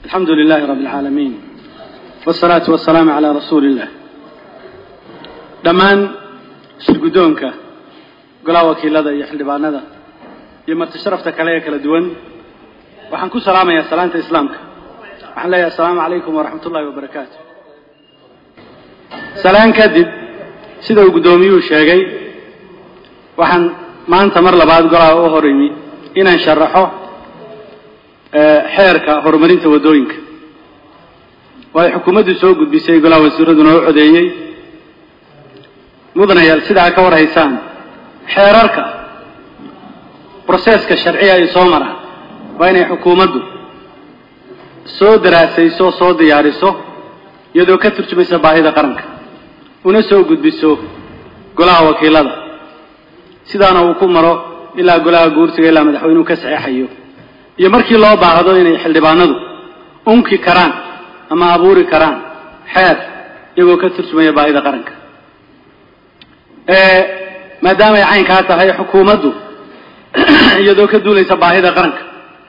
alxamdu lilahi rabi اlcaalamiin wاsalaatu wasalaamu calaa rasuuli illah dhammaan shirguddoonka golaha wakiilada iyo xildhibaanada iyo marti sharafta kale ee kala duwan waxaan ku salaamayaa salaanta islaamka waxaan leeyahay asalaamu calaykum waraxmat ullahi wabarakaatu salaan kadib sida uu guddoomiyuhu sheegay waxaan maanta mar labaad golaha u hor imi inaan sharaxo xeerka horumarinta waddooyinka waayo xukuumaddu soo gudbisay golaha wasiiraduna u codeeyey mudanayaal sidaa ka war haysaan xeerarka broseeska sharciga ay soo maraan waa inay xukuumaddu soo daraasayso soo diyaariso iyadoo ka turjumaysa baahida qaranka una soo gudbiso golaha wakiilada sidaana uu ku maro ilaa golaha guursiga ilaa madaxweynuhu ka saxeexayo iyo markii loo baahdo inay xildhibaanadu unki karaan ama abuuri karaan xeer iyagoo ka turjumaya baahida qaranka maadaama ay caynkaa tahay xukuumaddu iyadoo ka duulaysa baahida qaranka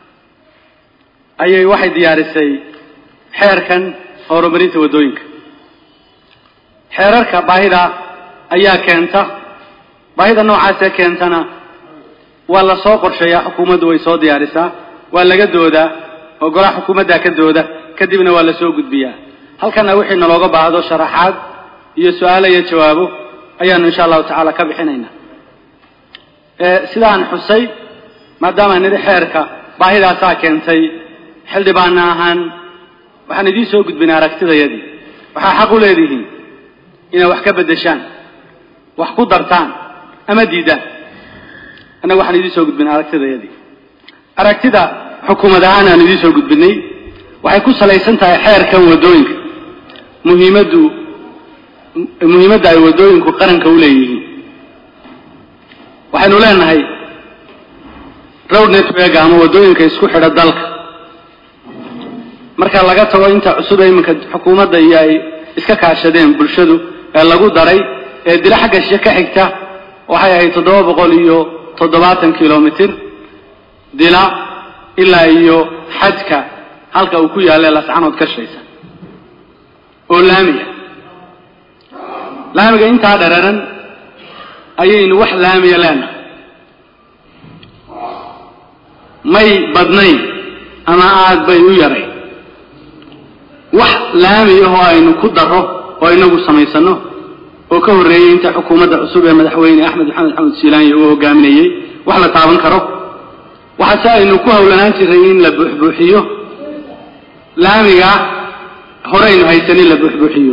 ayay waxay diyaarisay xeerkan horumarinta waddooyinka xeerarka baahida ayaa keenta baahida noocaasee keentana waa la soo qorsheeyaa xukuumaddu way soo diyaarisaa waa laga doodaa oo golaha xukuumaddaa ka dooda kadibna waa la soo gudbiyaa halkana wixii nalooga baahdo sharaxaad iyo su-aalo iyo jawaabo ayaanu insha allahu tacaala ka bixinaynaa sidaan xusay maadaama nidhi xeerka baahidaasaa keentay xildhibaana ahaan waxaan idiin soo gudbinay aragtidayadii waxaa xaq u leedihiin inay wax ka beddeshaan wax ku dartaan ama diidaan annaga waxaan idiin soo gudbinay aragtidayadii aragtida xukuumad ahaan aan idiin soo gudbinay waxay ku salaysan tahay xeerkan waddooyinka muhiimaddu muhiimadda ay waddooyinku qaranka u leeyihiin waxaynu leenahay road network ama waddooyinka isku xidha dalka marka laga tago inta cusub ee iminka xukuumadda iyo ay iska kaashadeen bulshadu ee lagu daray ee dilo xagga shishe ka xigta waxay ahayd toddoba boqol iyo toddobaatan kilomitir dila ilaa iyo xadka halka uu ku yaalle lascanood ka shaysa oo laamiga laamiga intaa dhararan ayaynu wax laamiya leenahay may badnayn ama aad bay u yaray wax laami ahoo aynu ku daro oo inagu samaysano oo ka horreeyey inta xukuumadda cusub ee madaxweyne axmed maxamed xamed siilaanya uu hogaaminayey wax la taaban karo waxaase aynu ku howlanaan jiray in la buuxbuuxiyo laamiga horeynu haysanin la buuxbuuxiyo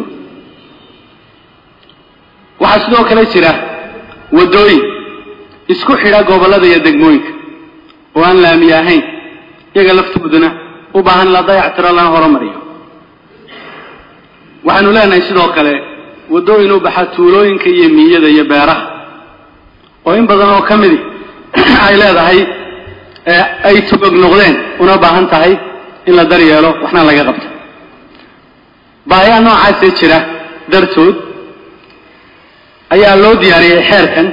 waxaa sidoo kale jira waddooyin isku xidha gobollada iyo degmooyinka oo aan laamiye ahayn iyaga laftooduna u baahan la dayactiro lana horumariyo waxaanu leenahay sidoo kale waddooyin u baxa tuulooyinka iyo miyada iyo beeraha oo in badan oo ka midi ay leedahay ay tugog noqdeen una baahan tahay in la daryeelo waxna laga qabto baahiyaha noocaasee jira dartood ayaa loo diyaariyey xeerkan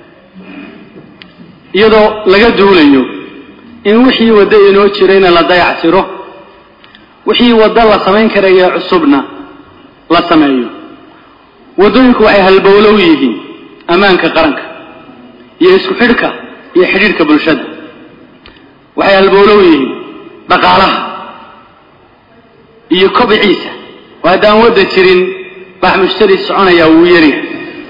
iyadoo laga duulayo in wixii waddo inoo jirayna la dayactiro wixii waddo la samayn karaya cusubna la sameeyo waddooyinku waxay halbowlow yihiin ammaanka qaranka iyo isku xidhka iyo xidhiidhka bulshada waxay halbowlow yihiin dhaqaalaha iyo kobciisa oo haddaan wadda jirin baax mushtari soconaya wuu yaryahay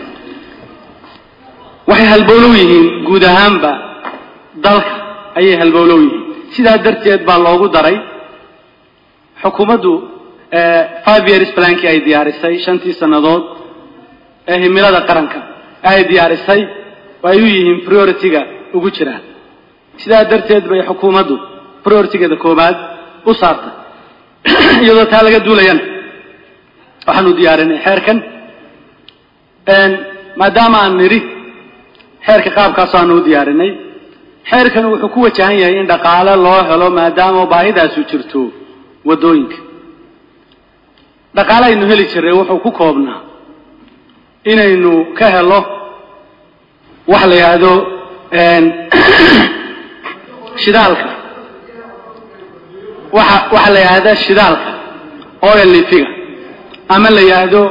waxay halbowlow yihiin guud ahaanba dalka ayay halbowlow yihiin sidaa darteed baa loogu daray xukuumaddu five years plankii ay diyaarisay shantii sannadood ee himilada qaranka ay diyaarisay oo ay u yihiin priority-ga ugu jiraan sidaa darteed bay xukuumaddu priority-geeda koowaad u saartay iyadoo taa laga duulayana waxaanu diyaarinay xeerkan maadaama aan nidhi xeerka qaabkaas aanu u diyaarinay xeerkan wuxuu ku wajahan yahay in dhaqaale loo helo maadaama baahidaasu jirto waddooyinka dhaqaale aynu heli jirray wuxuu ku koobnaa inaynu ka helo wax la yidhaahdo shidaalka waxa waxaa la yidhahdaa shidaalka oil lifiga ama la yidhaahdo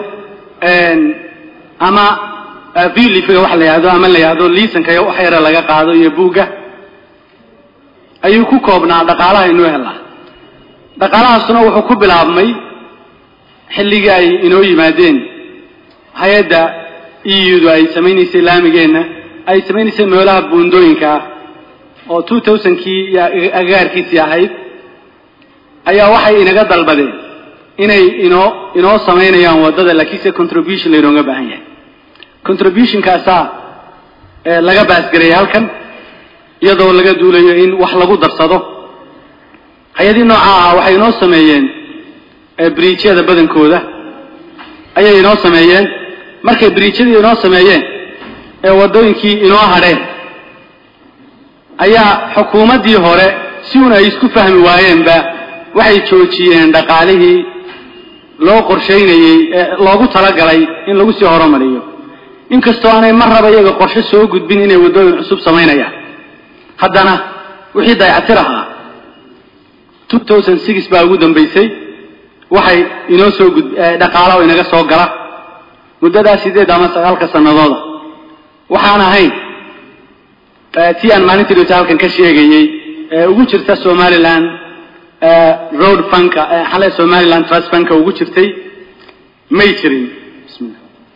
ama vilifiga waxa la yidhahdo ama la yidhahdo liisanka wax yara laga qaado iyo buugga ayuu ku koobnaa dhaqaalaha inoo helaa dhaqaalahaasuna wuxuu ku bilaabmay xilligii ay inoo yimaadeen hay-adda eudu ay samaynaysay laamigeenna ay samaynaysay meelaha buundooyinka ah oo two thousandkii iyo agagaarkiisii ahayd ayaa waxay inaga dalbadeen inay inoo inoo samaynayaan waddada laakiinse contribution laynooga baahan yahay contributionkaasaa laga baasgareeyay halkan iyadoo laga duulayo in wax lagu darsado hay-adii nooca ahaa waxay inoo sameeyeen briijyada badankooda ayay inoo sameeyeen markay briijyadii inoo sameeyeen ee waddooyinkii inoo hadheen ayaa xukuumaddii hore si un ay isku fahmi waayeenba waxay joojiyeen dhaqaalihii loo qorshaynayey ee loogu talagalay in lagu sii horumariyo inkastoo aanay mar raba iyaga qorshe soo gudbin inay waddooyin cusub samaynayaan haddana wixii dayactir ahaa two thousand six baa ugu dambaysay waxay inoo soo gud dhaqaala oo inaga soo gala muddadaa sideed ama sagaalka sanadooda waxaan ahayn tii aan maalintii dhowta halkan ka sheegayey ee ugu jirta somaliland road funka xale somaliland trust funka ugu jirtay may jirin bismillah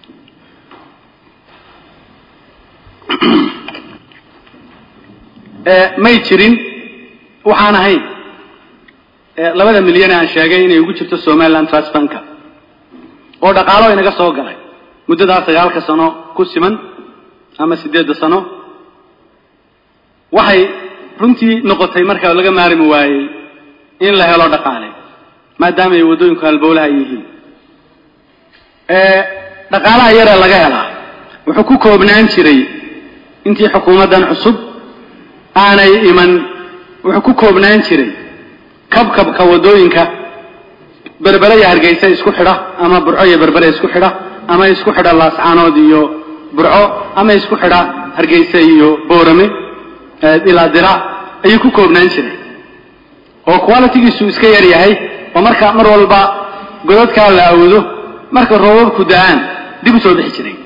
may jirin waxaan ahayn labada milyan aan sheegay inay ugu jirto somaliland trust funka oo dhaqaalo inaga soo galay muddadaa sagaalka sano ku siman ama siddeedda sano waxay runtii noqotay markaa laga maarmi waayey in la helo dhaqaale maadaama ay waddooyinku halbowlaha yihiin dhaqaalaha yaree laga helaa wuxuu ku koobnaan jiray intii xukuumaddan cusub aanay iman wuxuu ku koobnaan jiray kabkabka waddooyinka berbere iyo hargeysa isku xidha ama burco iyo berbere isku xidha ama isku xidha laascaanood iyo burco ama isku xidha hargeysa iyo boorame ilaa dira ayuu ku koobnaan jiray oo qualitigiisu iska yar yahay oo marka mar walba godadkaa la awdo marka roobabku da-aan dib u soo bixi jiray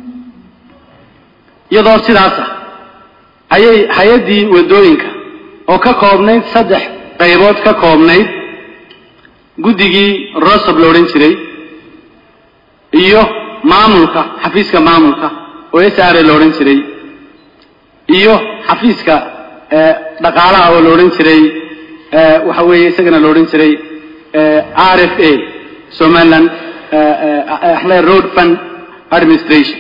iyadoo sidaasa ayay hay-addii waddooyinka oo ka koobnayd saddex qaybood ka koobnayd guddigii rosob la odhan jiray iyo maamulka xafiiska maamulka oo s r la odhan jiray iyo xafiiska dhaqaalaha oo la odhan jiray waxa weeye isagana la odhan jiray r f a somaliland road fund administration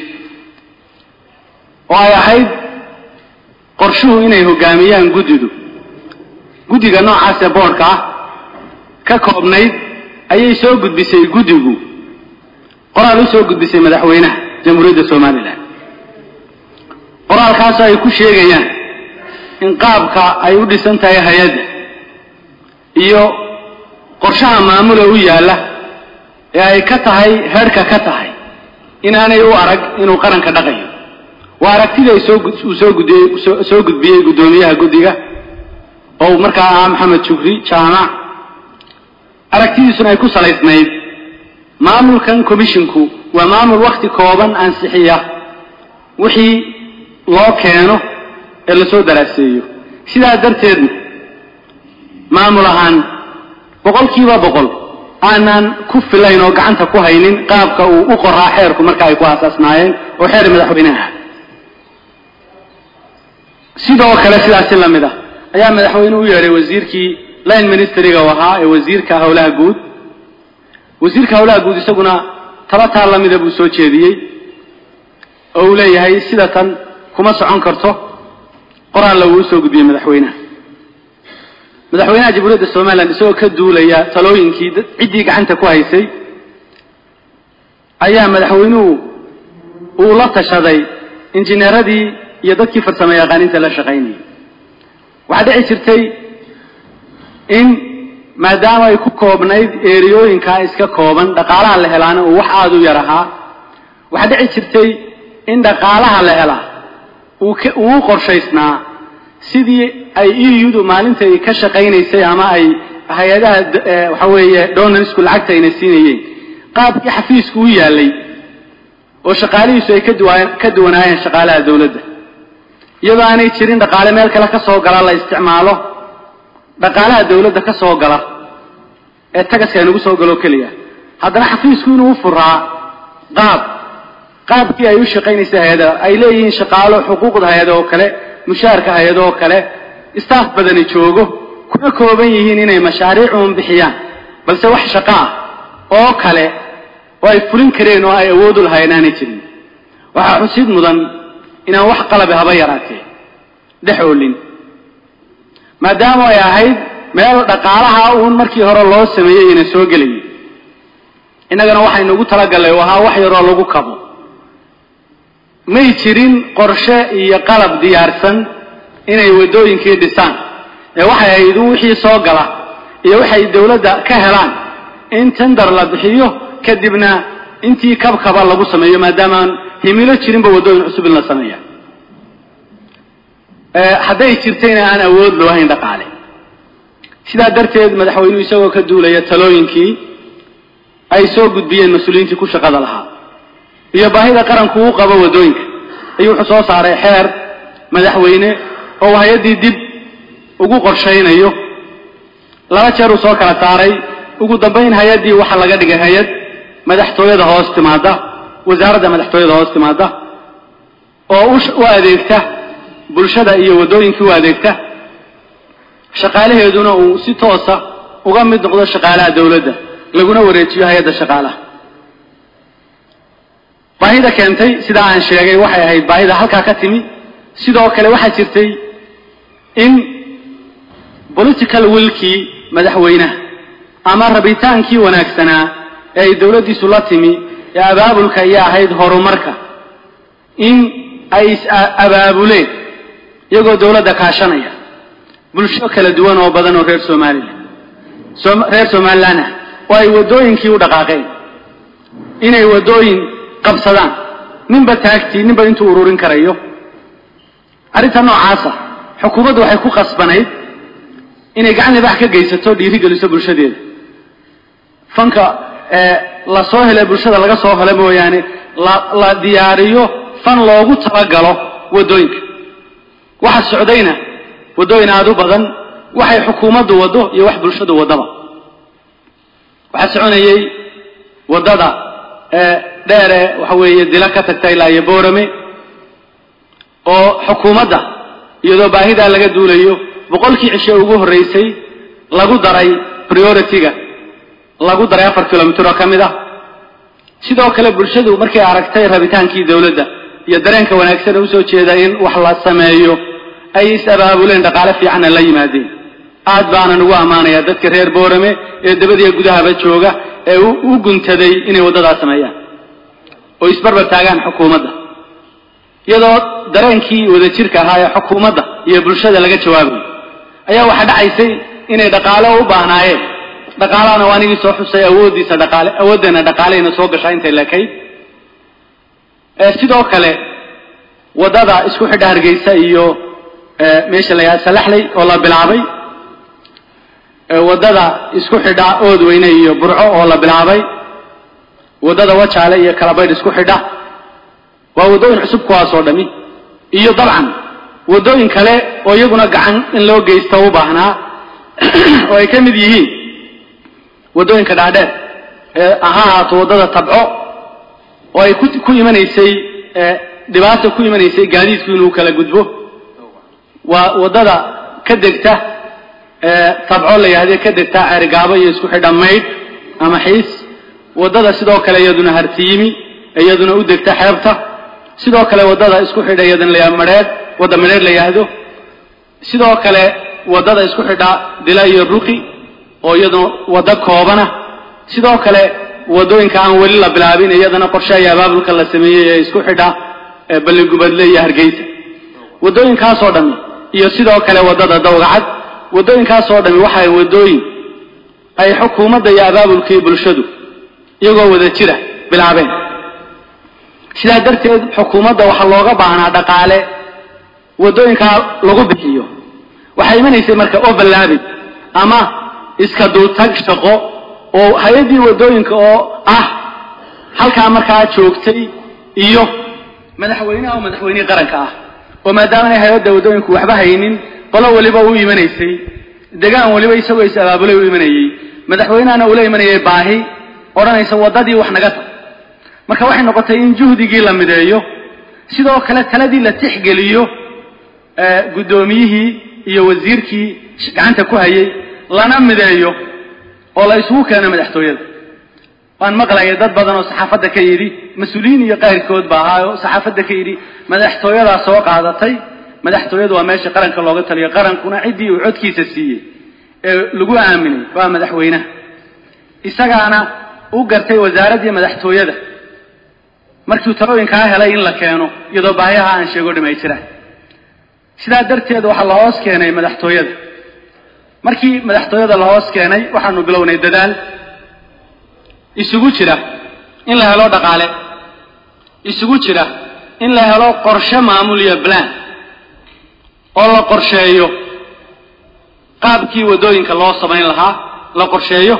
oo ay ahayd qorshuhu inay hogaamiyaan guddidu guddiga noocaasee boodhka ah ka koobnayd ayay soo gudbisay guddigu qoraal u soo gudbisay madaxweynaha jamhuuriyadda somalilan qoraalkaasoo ay ku sheegayaan in qaabka ay u dhisan tahay hay-adda iyo qorshaha maamula u yaalla ee ay ka tahay heerhka ka tahay inaanay u arag inuu qaranka dhaqayo waa aragtida uu soo gudiyey soo gudbiyey guddoomiyaha guddiga oo markaa ahaa maxamed jugri jaamac aragtidiisuna ay ku salaysnayd maamulkan commishinku waa maamul wakhti kooban ansixiya wixii loo keeno ee lasoo daraaseeyo sidaa darteedna maamul ahaan boqolkiiba boqol aanaan ku filayn oo gacanta ku haynin qaabka uu u qoraa xeerku marka ay ku aasaasnaayeen oo xeer madaxweyneha sidoo kale sidaasi la mid ah ayaa madaxweyne u yeedhay wasiirkii line ministeriga u ahaa ee wasiirka howlaha guud wasiirka howlaha guud isaguna tala taa la mida buu soo jeediyey oo uu leeyahay sida tan kuma socon karto qoraalla wuu usoo gudbiyey madaxweynaha madaxweynaha jamhuuriyadda somalilan isagoo ka duulaya talooyinkii ciddii gacanta ku haysay ayaa madaxweynuhu uu la tashaday injineeradii iyo dadkii farsamo yaqaaniinta la shaqaynayay waxaa dhici jirtay in maadaama ay ku koobnayd eeriyooyinkaa iska kooban dhaqaalaha la helaana uu wax aada u yar ahaa waxaa dhici jirtay in dhaqaalaha la helaa uu u qorshaysnaa sidii ay eudu maalinta ay ka shaqaynaysay ama ay hay-adaha waxa weeye donarsku lacagta ayna siinayeen qaabkii xafiisku u yaalay oo shaqaalihiisu ay ka duwanaayeen shaqaalaha dawladda iyadoo aanay jirin dhaqaale meel kale ka soo gala la isticmaalo dhaqaalaha dawladda ka soo gala ee tagaska aynagu soo galo keliya haddana xafiisku inuu u furaa qaab qaabkii ay u shaqaynaysa hay-ada ay leeyihiin shaqaalo xuquuqda hay-ada oo kale mushaarka hay-ada oo kale staff badani joogo kuna kooban yihiin inay mashaariic uun bixiyaan balse wax shaqo ah oo kale oo ay fulin kareen oo ay awood u lahayn aanay jirin waxaa xusid mudan inaan wax qalabi haba yaraatee dhex oolin maadaama ay ahayd meel dhaqaalaha uun markii hore loo sameeyey ina soo gelayay innagana waxaynu ugu talagallay oo ahaa wax yaroo lagu kabo may jirin qorshe iyo qalab diyaarsan inay waddooyinkii dhisaan ee waxay ahayd un wixii soo gala iyo waxay dawladda ka helaan in tender la bixiyo kadibna intii kabkaba lagu sameeyo maadaamaan himilo jirinba waddooyin cusub in la sameeya hadday jirtayna aan awood loo hayn dhaqaale sidaa darteed madaxweynuhu isagoo ka duulaya talooyinkii ay soo gudbiyeen mas-uuliyiintii ku shaqada lahaa iyo baahida qaranku uu qabo waddooyinka ayuu wuxuu soo saaray xeer madaxweyne oo uu hay-addii dib ugu qorshaynayo laba jeer uu soo kala saaray ugu dambayn hay-addii waxaa laga dhigay hay-ad madaxtooyada hoos timaada wasaaradda madaxtooyada hoos timaada oo u adeegta bulshada iyo waddooyinkii u adeegta shaqaalaheeduna uu si toosa uga mid noqdo shaqaalaha dawladda laguna wareejiyo hay-adda shaqaalaha baahida keentay sidaa aan sheegay waxay ahayd baahida halkaa ka timi sidoo kale waxaa jirtay in political willkii madaxweynaha ama rabitaankii wanaagsanaa ee ay dawladdiisu la timi ee abaabulka iyo ahayd horumarka in ay is abaabuleen iyagoo dawladda kaashanaya bulsho kala duwan oo badan oo reer somalilan reer somalilan ah oo ay waddooyinkii u dhaqaaqeen inay waddooyin qabsadaan ninba taagtii ninba intuu ururin karayo arrinta noocaasa xukuumaddu waxay ku qasbanayd inay gacan libax ka geysato dhiirigeliso bulshadeeda fanka la soo hele bulshada laga soo helo mooyaane la diyaariyo fan loogu talagalo waddooyinka waxa socdayna waddooyin aada u badan waxay xukuumaddu waddo iyo wax bulshadu waddaba waxaa soconayey waddada dheere waxa weeye dila ka tagta ilaa iyo boorame oo xukuumadda iyadoo baahidaa laga duulayo boqolkii cishe ugu horraysay lagu daray priority-ga lagu daray afar kilomitr oo ka mid ah sidoo kale bulshadu markay aragtay rabitaankii dawladda iyo dareenka wanaagsan ee usoo jeeda in wax la sameeyo ay is abaabuleen dhaqaale fiicanna la yimaadeen aad baanan ugu ammaanayaa dadka reer boorame ee dabadiiyo gudahaba jooga ee u guntaday inay waddadaa sameeyaan oo isbarbar taagaan xukuumadda iyadoo dareenkii wadajirka ahaa ee xukuumadda iyo bulshada laga jawaabayo ayaa waxaa dhacaysay inay dhaqaale u baahnaayeen dhaqaalahana waa anigii soo xusay awooddiisa dhaqaale awooddeena dhaqaalehayna soo gashaa intay leekayd sidoo kale waddada isku xidha hargeysa iyo meesha la yidhaha salaxley oo la bilaabay waddada isku xidha oodweyne iyo burco oo la bilaabay waddada wajaale iyo kalabaydh isku xidha waa waddooyin cusub kuwaasoo dhami iyo dabcan waddooyin kale oo iyaguna gacan in loo geysto u baahnaa oo ay ka mid yihiin waddooyinka dhaadheer ee ha ahaato waddada tabco oo ay ku ku imanaysay dhibaata ku imanaysay gaadiidku inuu kala gudbo waa waddada ka degta tabco la yidhahde ka degta ceerigaabo iyo isku xidha maydh ama xiis waddada sidoo kale iyaduna hartiyimi iyaduna u degta xeebta sidoo kale waddada isku xidha iyadana la yidhahdo madheedh wadda madheedh la yidhaahdo sidoo kale waddada isku xidha dila iyo ruqi oo iyaduna waddo koobana sidoo kale waddooyinka aan weli la bilaabin iyadana qorshe iyo abaabulka la sameeyey ee isku xidha balligubadle iyo hargeysa waddooyinkaasoo dhami iyo sidoo kale waddada dawgacad waddooyinkaasoo dhami waxay waddooyin ay xukuumadda iyo abaabulkii bulshadu iyagoo wada jira bilaabeen sidaa darteed xukuumadda waxaa looga baahnaa dhaqaale waddooyinkaa lagu bixiyo waxay imanaysay marka overlaabing ama iska dultag shaqo oo hay-addii waddooyinka oo ah halkaa markaa joogtay iyo madaxweyneha oo madaxweynihii qaranka ah oo maadaama inay hay-adda waddooyinku waxba haynin qolo weliba u imanaysay degaan weliba isagoo is abaabulay u imanayey madaxweynehana ula imanayay baahi odhanaysa waddadii wax naga tag marka waxay noqotay in juhdigii la mideeyo sidoo kale taladii la tixgeliyo guddoomiyihii iyo wasiirkii gacanta ku hayay lana mideeyo oo la isugu keeno madaxtooyada waan maqlayay dad badan oo saxaafadda ka yidhi mas-uuliyiin iyo qayrkood ba ahaa oo saxaafadda ka yidhi madaxtooyadaa soo qaadatay madaxtooyadu waa meesha qaranka looga taliyo qarankuna ciddii uu codkiisa siiyey ee lagu aaminay waa madaxweynaha isagaana u gartay wasaaraddii madaxtooyada markiu talooyinkaa helay in la keeno iyadoo baahiyaha aan sheego dham ay jiraan sidaa darteed waxaa la hoos keenay madaxtooyada markii madaxtooyada la hoos keenay waxaanu bilownay dadaal isugu jira in la helo dhaqaale isugu jira in la helo qorshe maamul iyo plan oo la qorsheeyo qaabkii waddooyinka loo samayn lahaa la qorsheeyo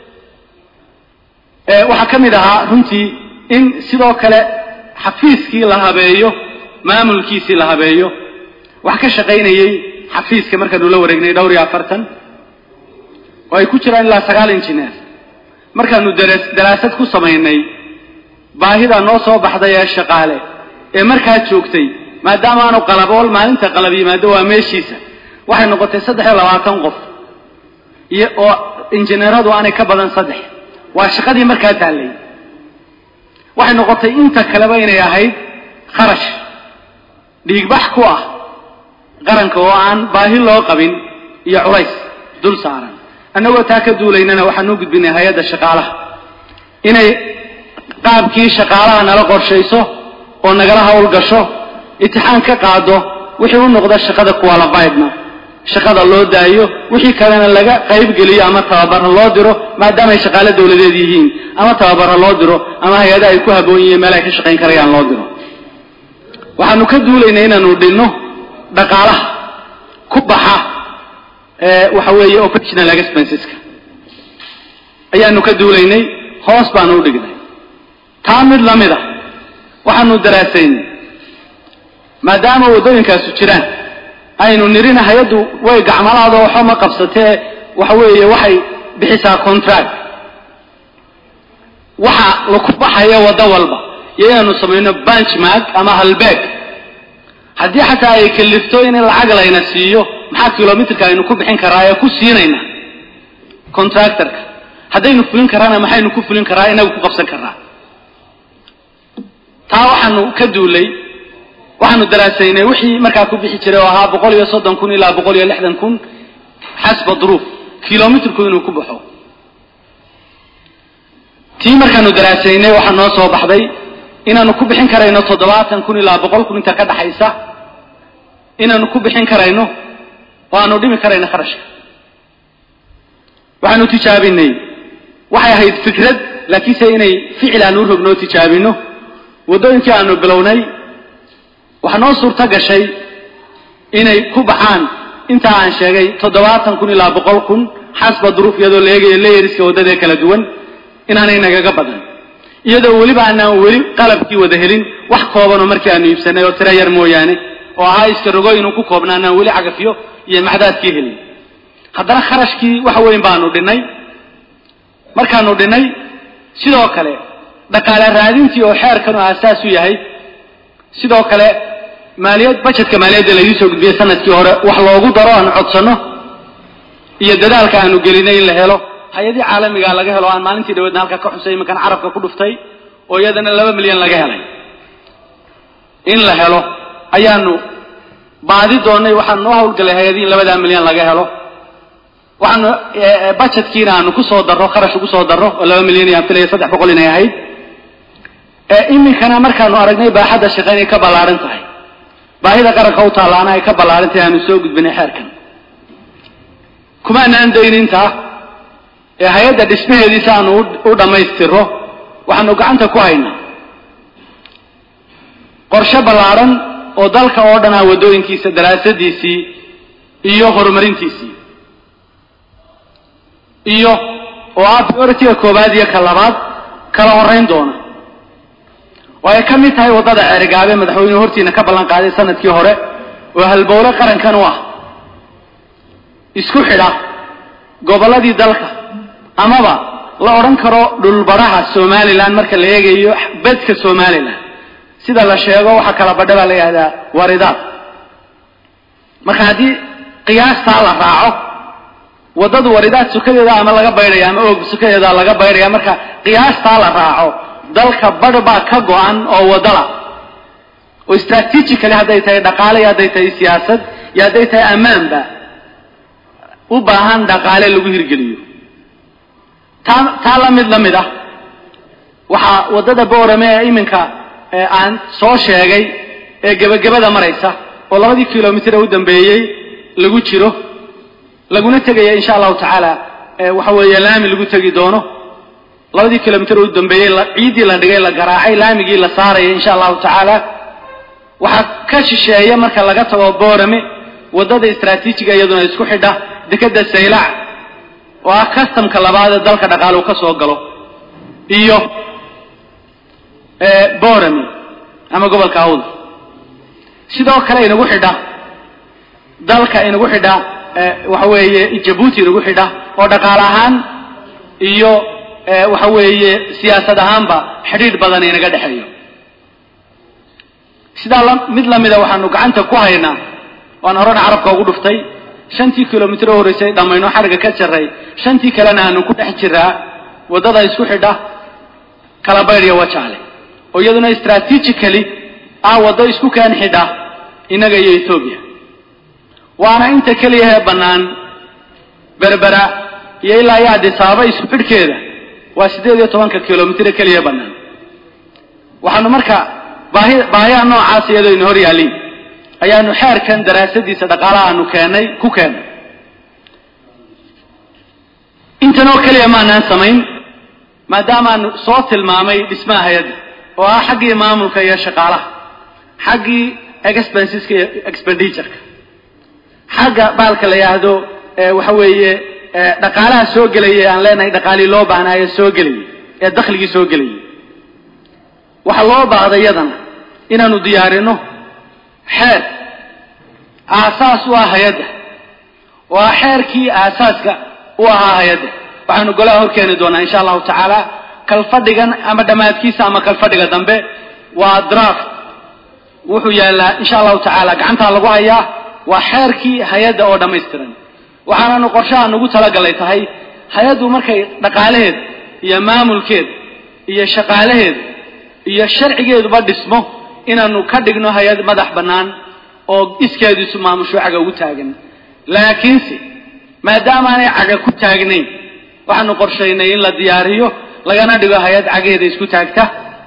waxaa ka mid ahaa runtii in sidoo kale xafiiskii la habeeyo maamulkiisii la habeeyo wax ka shaqaynayey xafiiska markaanu la wareegnay dhowr iyo afartan oo ay ku jiraan ilaa sagaal injineer markaanu daraasad ku samaynay baahida noo soo baxday ee shaqaale ee markaa joogtay maadaama aanu qalabool maalinta qalab yimaado waa meeshiisa waxay noqotay saddex iyo labaatan qof iyo oo injineeradu aanay ka badan saddex waa shaqadii markaa taallay waxay noqotay inta kaleba inay ahayd kharash dhiigbax ku ah qaranka oo aan baahi loo qabin iyo culays dul saaran annagoo taa ka duulaynana waxaanu gudbinay hay-adda shaqaalaha inay qaabkii shaqaalaha nala qorshayso oo nagala hawl gasho itixaan ka qaado wixii u noqda shaqada qualifiedna shaqada loo daayo wixii kalena laga qaybgeliyo ama tababara loo diro maadaama ay shaqaale dawladeed yihiin ama tababara loo diro ama hay-ada ay ku haboon yihiin meel ay ka shaqayn karayaan loo diro waxaanu ka duulaynay inaanu dhinno dhaqaalaha ku baxa waxa weeye operational expenseska ayaanu ka duulaynay hoos baanu u dhignay taa mid la mid a waxaanu daraasaynay maadaama waddooyinkaasu jiraan aynu nirina hay-addu way gacmalaado waxba ma qabsatee waxa weeye waxay bixisaa contract waxa laku baxaya waddo walba iyo inaanu samayno benchmark ama halbeeg haddii xataa ay kalifto in lacag layna siiyo maxaa kilomitrka aynu ku bixin karaa ee ku siinayna contractorka haddaynu fulin karaana maxaynu ku fulin karaa inagu ku qabsan karaa taa waxaanu ka duulay waxaanu daraasaynay wixii markaa ku bixi jiray oo ahaa boqol iyo soddon kun ilaa boqol iyo lixdan kun xasba duruuf kilomitrku inuu ku baxo tii markaanu daraasaynay waxaa noo soo baxday inaanu ku bixin karayno toddobaatan kun ilaa boqol kun inta ka dhaxaysa inaanu ku bixin karayno oo aanu dhimi karayno kharashka waxaanu tijaabinay waxay ahayd fikrad laakiinse inay ficil aanu u rognoo tijaabino waddooyinkii aanu bilownay waxaa noo suurto gashay inay ku baxaan intaa aan sheegay toddobaatan kun ilaa boqol kun xasba duruuf iyadoo la eegayo layeriska waddadee kala duwan inaanay nagaga badan iyadoo weliba aanaan weli qalabkii wada helin wax koobanoo markii aanu iibsanay oo tira yar mooyaane oo ahaa iska rogo inuu ku koobna anaan weli cagafyo iyo macdaadkii helin haddana kharashkii wax weyn baanu dhinnay markaanu dhinnay sidoo kale dhaqaale raadintii oo xeerkan oo aasaas u yahay sidoo kale maaliyad bajetka maaliyadda laydii soo gudbiyey sanadkii hore wax loogu daro aanu codsanno iyo dadaalka aanu gelinay in la helo hay-adii caalamigaa laga helo aan maalintii dhaweedna halka ka xusay imankan carabka ku dhuftay oo iyadana laba milyan laga helay in la helo ayaanu baadi doonnay waxaanu noo hawlgalay hay-adii in labadaa milyan laga helo waxaanu bajetkiina aanu ku soo darro kharash ugu soo darro oo laba milyan iyo aan filaya saddex boqol inay ahayd iminkana markaanu aragnay baaxadda shaqe inay ka ballaaran tahay baahida qaranka u taallaana ay ka ballaaran tahay aanu soo gudbinay xeerkan kumaanaan dayn intaa ee hay-adda dhismaheediisa aanu u dhammaystiro waxaanu gacanta ku haynaa qorshe ballaaran oo dalka oo dhan ah waddooyinkiisa daraasadiisii iyo horumarintiisii iyo oo ah priority-ga koowaad iyo ka labaad kala horeyn doona oo ay ka mid tahay waddada ceerigaabe madaxweynuhu hortiina ka ballan qaaday sanadkii hore oo halbowle qarankan u ah isku xidha gobolladii dalka amaba la odhan karo dhulbaraha somalilan marka la eegayo bedka somalilan sida la sheego waxaa kala badha baa la yidhahdaa waridaad marka haddii qiyaastaa la raaco waddadu waridaad sukadeeda ama laga baydhaya ama oog sukadeeda laga baydhaya marka qiyaastaa la raaco dalka badh baa ka go-an oo waddala oo strategically hadday tahay dhaqaale iyo hadday tahay siyaasad iyo hadday tahay ammaanba u baahan dhaqaale lagu hirgeliyo taa taa la mid la mid ah waxaa waddada boorame ee iminka aan soo sheegay ee gebagabada maraysa oo labadii kilomitr ee u dambeeyey lagu jiro laguna tegaya insha allahu tacaala waxa weeye laami lagu tegi doono labadii kilomitr ee u dambeeyey ciiddii la dhigay la garaacay laamigii la saaraya insha allahu tacaala waxaa ka shisheeya marka laga tago boorame waddada istraatiijiga iyaduna isku xidha dekeda saylac oo ah customka labaad ee dalka dhaqaale uu ka soo galo iyo borami ama gobolka awd sidoo kale inagu xidha dalka inagu xidha waxa weeye jabuuti inagu xidha oo dhaqaale ahaan iyo waxa weeye siyaasad ahaanba xidhiidh badan inaga dhexeeyo sidaa mid lamida waxaanu gacanta ku haynaa waan horena carabka ugu dhuftay shantii kilomitr oo horreysay dhammayno xariga ka jaray shantii kalena aanu ku dhex jiraa waddada isku xidha kala baydhiya wajaale oo iyaduna strategically ah waddo isku keen xidha innaga iyo etoobiya waana inta keliya ee bannaan berbera iyo ilaa iyo adisaaba isku xidhkeeda waa siddeed iyo tobanka kilomitr ee keliya bannaan waxaanu marka baahi baahiyaha noocaas iyadoo ina hor yaaliin ayaanu xeerkan daraasadiisa dhaqaalaha aanu keennay ku keennay intan oo keliya maanaan samayn maadaamaanu soo tilmaamay dhismaha hay-adda oo ah xaggii maamulka iyo shaqaalaha xaggii expenseska iyo expendituureka xagga baalka la yidhaahdo waxa weeye dhaqaalaha soo gelaya aan leenahay dhaqaalii loo baahnaayo soo gelayay ee dakhligii soo gelayay waxaa loo baahday iyadana inaanu diyaarino xeer aasaas u ah hay-adda oo ah xeerkii aasaaska u ahaa hay-adda waxaanu golaha horkeeni doonaa insha allahu tacaala kalfadhigan ama dhammaadkiisa ama kalfadhiga dambe waa draft wuxuu yaallaa insha allahu tacaala gacantaa lagu hayaa waa xeerkii hay-adda oo dhammaystiran waxaananu qorshaha nagu talagalay tahay hay-addu markay dhaqaalaheed iyo maamulkeed iyo shaqaalaheed iyo sharcigeeduba dhismo inaanu ka dhigno hay-ad madax bannaan oo iskeediisu maamusho caga ugu taagan laakiinse maadaamaanay caga ku taagnayn waxaanu qorshaynay in la diyaariyo lagana dhigo hay-ad cagaheeda isku taagta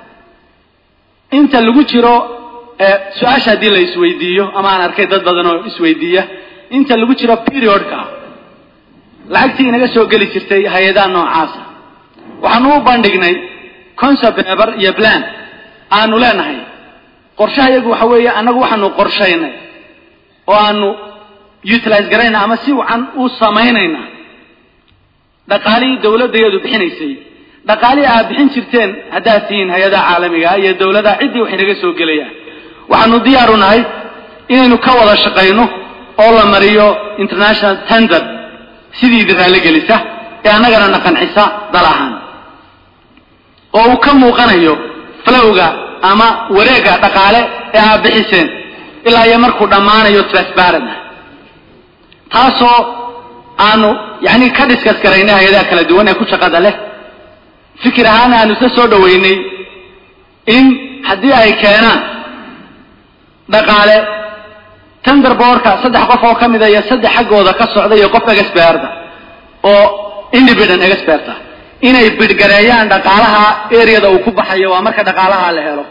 inta lagu jiro su-aasha haddii la isweydiiyo ama aan arkay dad badan oo isweydiiya inta lagu jiro periodka lacagtii inaga soo geli jirtay hay-adaha noocaasa waxaanu u bandhignay concept paper iyo plan aanu leenahay qorshaha iyagu waxa weeye annagu waxaanu qorshaynay oo aanu utilize garayna ama si wacan u samaynaynaa dhaqaalihii dawladdaeedu bixinaysay dhaqaalihii aad bixin jirteen haddaad tihiin hay-adaha caalamiga iyo dawladaha ciddii wax inaga soo gelayaan waxaanu diyaaru nahay inaynu ka wada shaqayno oo la mariyo international tender sidii idin raalli gelisa ee annagana na qancisa dal ahaan oo uu ka muuqanayo flowga ama wareegga dhaqaale ee aad bixiseen ilaa iyo markuu dhammaanayo transparent ah taasoo aanu yacni ka diskas garaynay hay-adaha kala duwan ee ku shaqada leh fikir ahaan aanu isla soo dhoweynay in haddii ay keenaan dhaqaale tender boorka saddex qof oo ka mida iyo saddex xaggooda ka socda iyo qof experta oo independent expert ah inay bidhgareeyaan dhaqaalaha areada uu ku baxayo waa marka dhaqaalaha la helo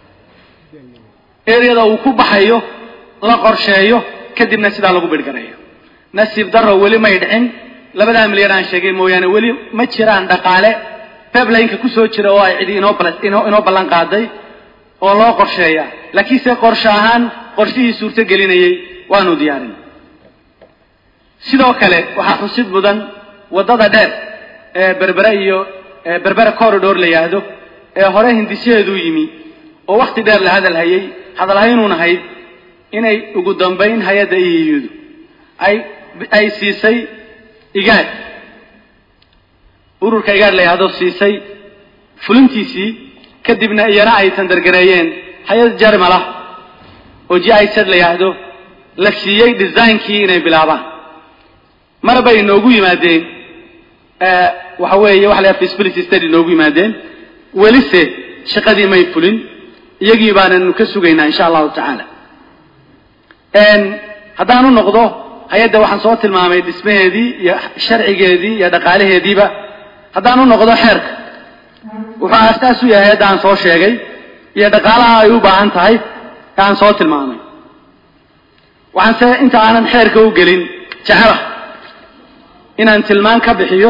areada uu ku baxayo la qorsheeyo kadibna sidaa lagu bidhgareeyo nasiib daro weli may dhicin labadaa milyan aan sheegay mooyaane weli ma jiraan dhaqaale peblineka kusoo jira oo ay cidi inoo inoo ballan qaaday oo loo qorsheeya laakiinse qorshe ahaan qorshihii suurto gelinayay waanu diyaarin sidoo kale waxaa xusid mudan waddada dheer ee berbere iyo berbere corridor la yidhaahdo ee hore hindisyaheedu yimi oo wakhti dheer la hadal hayay hadalhaynuun ahayd inay ugu dambayn hay-adda iyudu ay ay siisay igaad ururka igaad la yidhaahdo siisay fulintiisii kadibna iyana ay tandargareeyeen hay-ad jarmalah oo g i z la yidhaahdo la siiyey designkii inay bilaabaan mar bay noogu yimaadeen waxa weeye waxa la yhaha feasibility study noogu yimaadeen welise shaqadii may fulin iyagii baananu ka sugaynaa insha allahu tacaala haddaan u noqdo hay-adda waxaan soo tilmaamay dhismaheedii iyo sharcigeedii iyo dhaqaalaheediiba haddaan u noqdo xeerka wuxuu aasaas u yahay hay-adda aan soo sheegay iyo dhaqaalaha ay u baahan tahay ee aan soo tilmaamay waxaan se inta aanan xeerka u gelin jecela inaan tilmaan ka bixiyo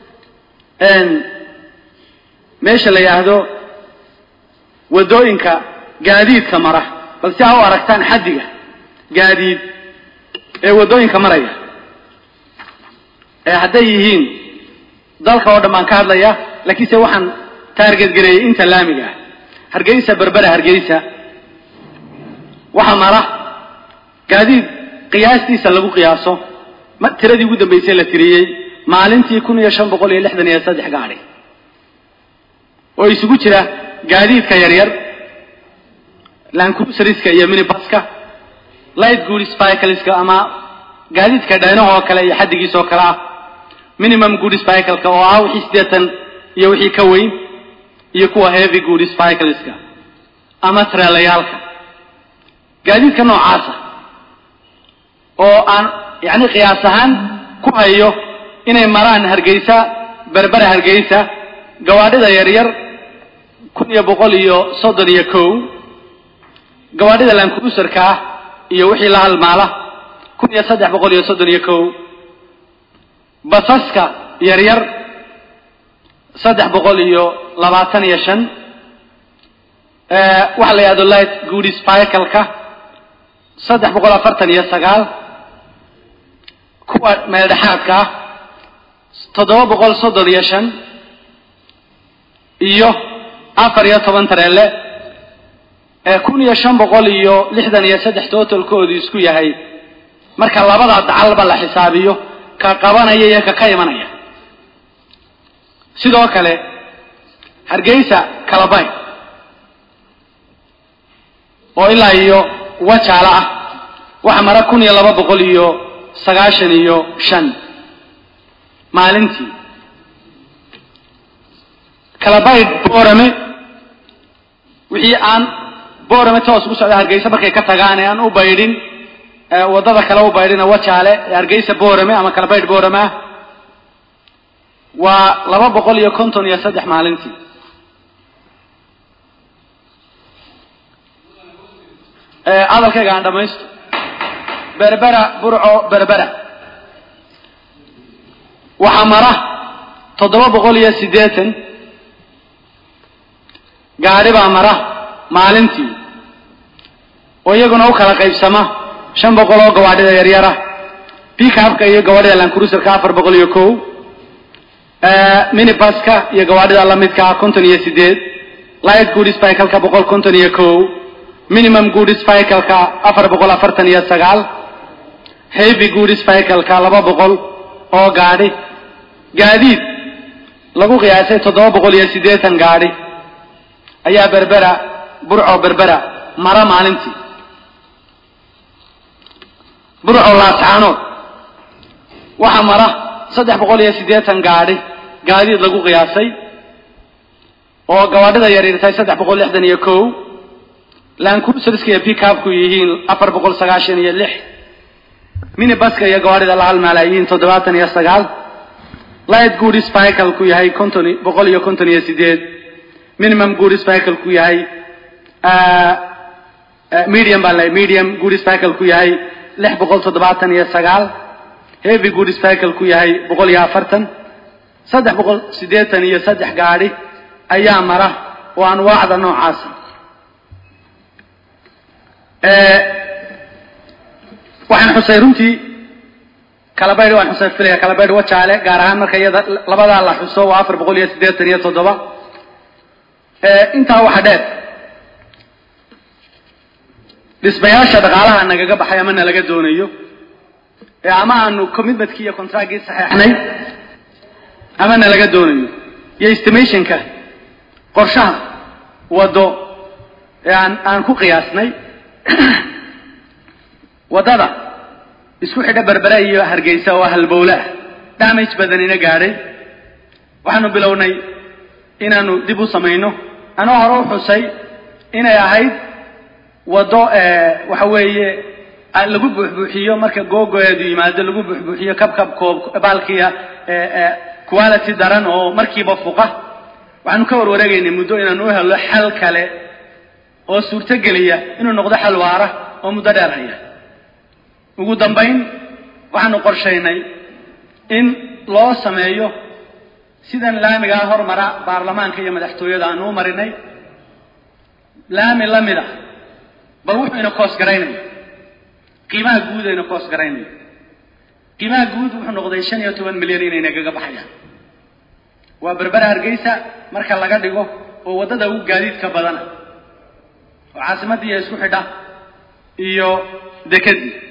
meesha la yidhaahdo waddooyinka gaadiidka mara bal si aa u aragtaan xaddiga gaadiid ee waddooyinka maraya ee hadday yihiin dalka oo dhan baan ka hadlaya laakiinse waxaan taargetgareeyey inta laamiga ah hargeysa berbera hargeysa waxaa mara gaadiid qiyaastiisa lagu qiyaaso tiradii ugu dambaysay la tiriyey maalintii kun iyo shan boqol iyo lixdan iyo saddex gaadhi oo isugu jira gaadiidka yaryar lancruiseriska iyo minibaska light goods cycleska ama gaadiidka dhaynahoo kale iyo xaddigiisoo kale ah minimum goods cycleka oo ah wixii siddeetan iyo wixii ka weyn iyo kuwa heavy goods cycleska ama treelayaalka gaadiidka noocaasa oo aan yacni qiyaas ahaan ku hayo inay maraan hargeysa berbera hargeysa gawaadhida yaryar kun iyo boqol iyo soddon iyo kow gawaadhida lancruiserka ah iyo wixii la halmaala kun iyo saddex boqol iyo soddon iyo kow basaska yaryar saddex boqol iyo labaatan iyo shan waxaa la yidhahdo light goodies cycleka saddex boqol afartan iyo sagaal kuwa meeldhexaadka ah toddoba boqol soddon iyo shan iyo afar iyo toban tareelle ee kun iyo shan boqol iyo lixdan iyo saddex totalkoodu isku yahay marka labada dacalba la xisaabiyo ka qabanaya iyo ka ka imanaya sidoo kale hargeysa kalabay oo ilaa iyo wajaala ah waxa mara kun iyo laba boqol iyo sagaashan iyo shan maalintii kalabayd boorame wixii aan boorame toos ugu socda hargeysa markay ka tagaan ee aan u baydhin waddada kale u baydhina wajaale ee hargeysa boorame ama kalabaydh boorame ah waa laba boqol iyo konton iyo saddex maalintii hadalkayga aan dhamaysto berbera burco berbera waxaa mara toddoba boqol iyo siddeetan gaadhi baa mara maalintii oo iyaguna u kala qaybsama shan boqol oo gawaadhida yaryara bikabka iyo gawaadhida lancruiserka afar boqol iyo kow minibaska iyo gawaadhida lamidkaa konton iyo sideed light goodies cycleka boqol konton iyo kow minimum goodies cycleka afar boqol afartan iyo sagaal heavy goodies cycleka laba boqol oo gaadhi gaadiid lagu qiyaasay toddoba boqol iyo siddeetan gaadhi ayaa berbera burco berbera mara maalintii burco laascaanood waxaa mara saddex boqol iyo siddeetan gaadhi gaadiid lagu qiyaasay oo gawaadhida yaryar tahay saddex boqol lixdan iyo kow lancruiserska iyo pickupku yihiin afar boqol sagaashan iyo lix minibaska iyo gawaadhida la halmaala yihiin toddobaatan iyo sagaal light goodies cycleku yahay konton boqol iyo konton iyo sideed minimum goodies cycleku yahay medium baan lehay medium goodies cycleku yahay lix boqol toddobaatan iyo sagaal heavy goodies cycleku yahay boqol iyo afartan saddex boqol siddeetan iyo saddex gaadhi ayaa mara oo anwaacda noocaasa waxaan xusay runtii kalabaydh waan xusa filaya kalabaydh wajaale gaar ahaan marka iyada labadaa la xuso waa afar boqol iyo siddeetan iyo toddoba intaa waxa dheer dhismayaasha dhaqaalaha nagaga baxay ama nalaga doonayo ee ama aanu commitmentkii iyo contractkii saxeexnay ama nalaga doonayo iyo estimationka qorshaha waddo ee aan aan ku qiyaasnay waddada isku xidha berbere iyo hargeysa oo halbowle ah damage badanina gaadhay waxaanu bilownay inaanu dib u samayno anoo hore u xusay inay ahayd waddo waxa weeye lagu buuxbuuxiyo marka googoeedu yimaado lagu buuxbuuxiyo kabkab koob baalkiya quality daran oo markiiba fuqa waxaanu ka warwareegaynay muddo inaanu u helno xal kale oo suurtogeliya inuu noqdo xal waara oo muddo dheer haya ugu dambayn waxaanu qorshaynay in loo sameeyo sidan laamigaa hormara baarlamaanka iyo madaxtooyada aanu u marinay laami la mid ah bal wuxuu ina koos garaynaya qiimaha guud ayna koos garaynaya qiimaha guud wuxuu noqday shan iyo toban milyan inay nagaga baxayaan waa berbera hargeysa marka laga dhigo oo waddada ugu gaadiidka badana oo caasimaddiiya isku xidha iyo dekedii